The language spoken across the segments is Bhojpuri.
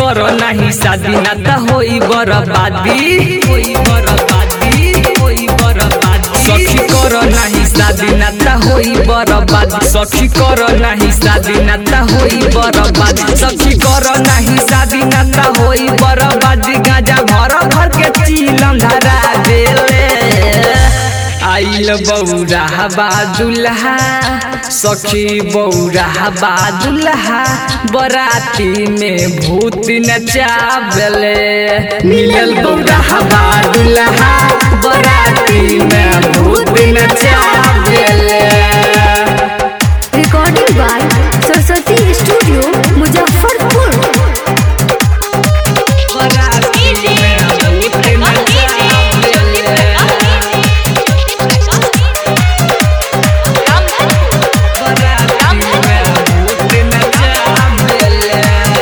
कर नाही शादी ना त होई बर्बादी होई बर्बादी होई बर्बादी सखी कर नाही शादी ना त होई बर्बादी सखी कर नाही शादी ना त होई बर्बादी सखी कर नाही शादी ना त होई बर्बादी गाजा भर भर के चीलम धरा देले आइल बौरा बादुल्हा सखी बौरा बादुल्हा बराती में भूत नचावले मिलल बौरा बादुल्हा बराती में भूत नचावले recording by Saraswati studio Muzaffarpur बराती में भूत नचावले बराती में भूत नचावले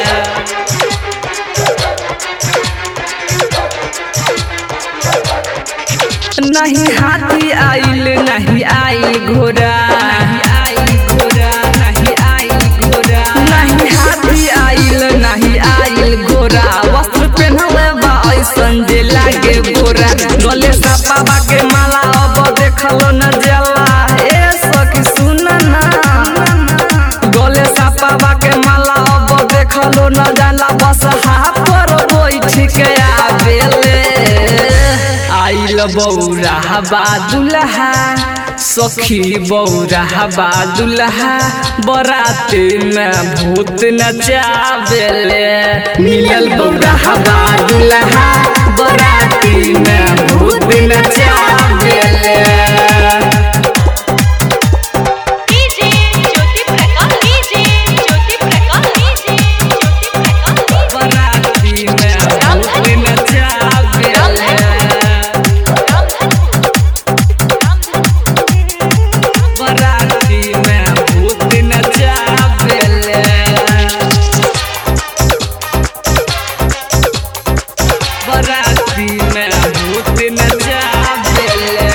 नहीं हाथी आइल नहीं आई घोड़ा नहीं आई घोड़ा नहीं आई घोड़ा नहीं हाथी आइल नहीं आइल घोड़ा वस्त्र पहनले बा ऐसन जे लागे गोरा गले सा बाबा के माला अब देखलो न जला ए सखी सुन ना गले सा बाबा के माला अब देखलो न जाला बस हाथ पर बैठ के आवेले आइल बौरा बादुल्हा सखी बौरा बादुल्हा बराती में भूत नचावेले मिलल बौरा बादुल्हा बराती में भूत नचावेले DJ Jyoti Prakash DJ Jyoti Prakash DJ Jyoti Prakash बराती में भूत नचावेले बराती में भूत नचावेले बराती में भूत नचावेले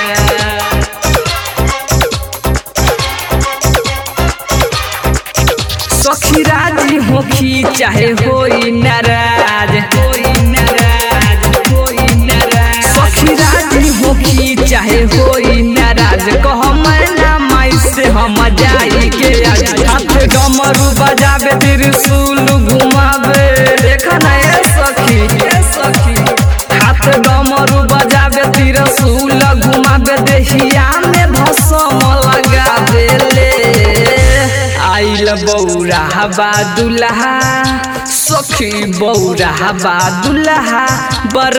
सखी राजी होखी चाहे होई नाराज होई नाराज होई नाराज सखी राजी होखी चाहे होई नाराज कह मैना माई से हम जाई के आज हाथ डमरू बजावे त्रिशूल घुमावे देखा ना ए सखी ए सखी हाथ डमरू बजावे त्रिशूल घुमावे देहिया में भसम लगावे ले आइल बौरा बादुल्हा सखी बौरा बादुल्हा बर